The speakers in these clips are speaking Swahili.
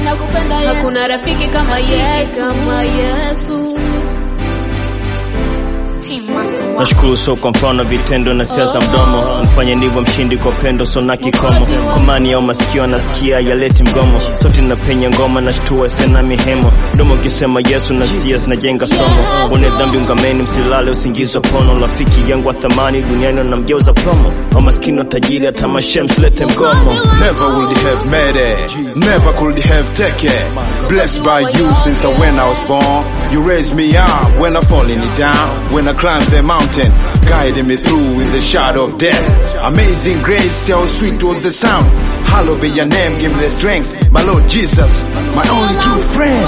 nakupenda Yesu. Hakuna rafiki kama Yesu, kama Yesu. Nashukuru so kwa mfano vitendo na siasa mdomo mfanye ndivyo mshindi kwa pendo so na kikomo komani au masikio anasikia yaleti mgomo sote napenya ngoma na shtua sena mihemo mdomo ukisema Yesu na sia zinajenga somo une dhambi ungameni msilale usingizi wa pono rafiki yangu wa thamani duniani wanamgeuza promo au maskini wa tajiri hata mashem msilete mgomo Never would have made it, never could have taken. Blessed by you since I when I was born. You raised me up when I falling down, when I climbed the mountain, guiding me through in the shadow of death. Amazing grace, how sweet was the sound. Hallowed be your name, give me the strength. My Lord Jesus, my only true friend.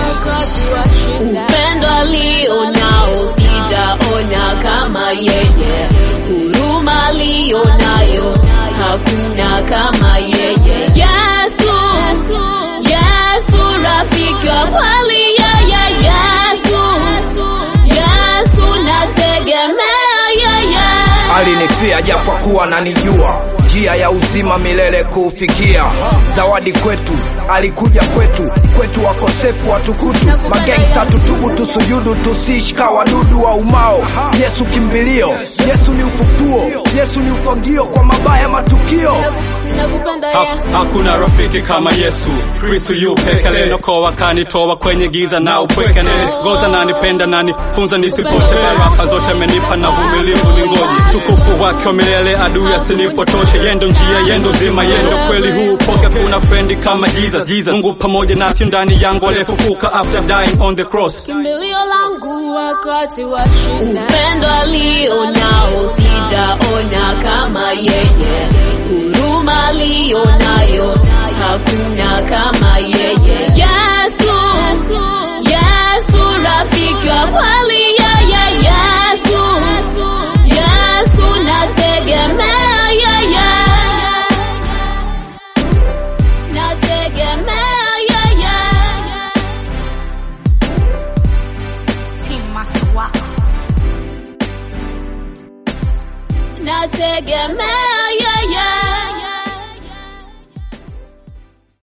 Upendo alionao sijaona kama yeye, huruma alionayo hakuna kama yeye. Yesu, Yesu rafiki wa kweli yeye, Yesu, Yesu nategemea yeye. alinifia japo kuwa nanijua njia ya uzima milele kuufikia zawadi kwetu alikuja kwetu kwetu wakosefu watukutu magengsta tutubu tusujudu tusishika wadudu wa umao yesu kimbilio yesu ni ufufuo yesu ni ufagio kwa mabaya matukio Nakupenda Ha, Yesu. hakuna rafiki kama Yesu Kristu yu peke nenokoa kanitoa kwenye giza na upweke goza nanipenda nanifunza nisipotee baraka zote amenipa na vumilivu ningoje tukufu wake wa milele adui asinipotoshe yendo njia yendo zima yendo kweli huu poke kuna frendi kama Jesus Jesus Mungu pamoja nasi ndani yangu aliyefufuka after dying on the cross kimbilio langu wakati wa shida. Upendo alionao sijaona kama yeye, huruma alionayo hakuna kama yeye. Yesu, Yesu rafiki wa kweli yeye, Yesu, Yesu nategemea yeye, nategemea yeye. nategemea